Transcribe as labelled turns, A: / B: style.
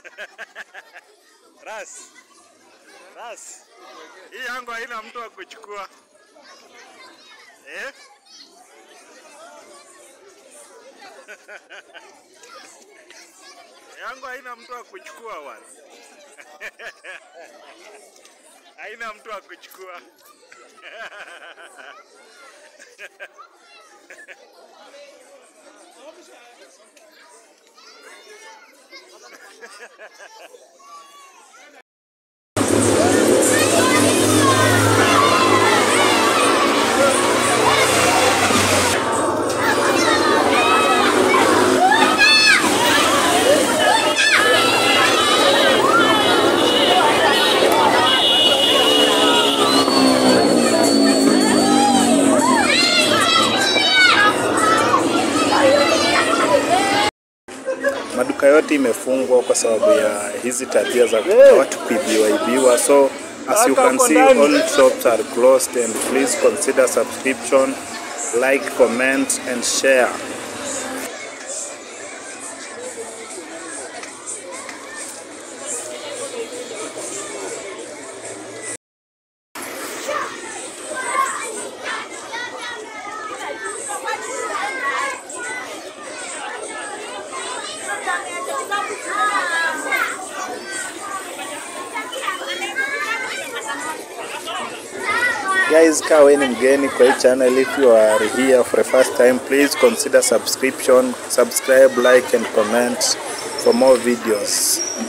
A: Ras. Ras. Hii yangu haina mtu wa kuchukua. Eh? yangu haina mtu wa kuchukua bwana. haina mtu wa kuchukua. maduka yote imefungwa kwa sababu ya hizi tabia za watu kuibiwa ibiwa. So as you can see all shops are closed and please consider subscription, like, comment and share. Guys, kaa wewe ni mgeni kwa hii channel, if you are here for the first time, please consider subscription, subscribe, like and comment for more videos.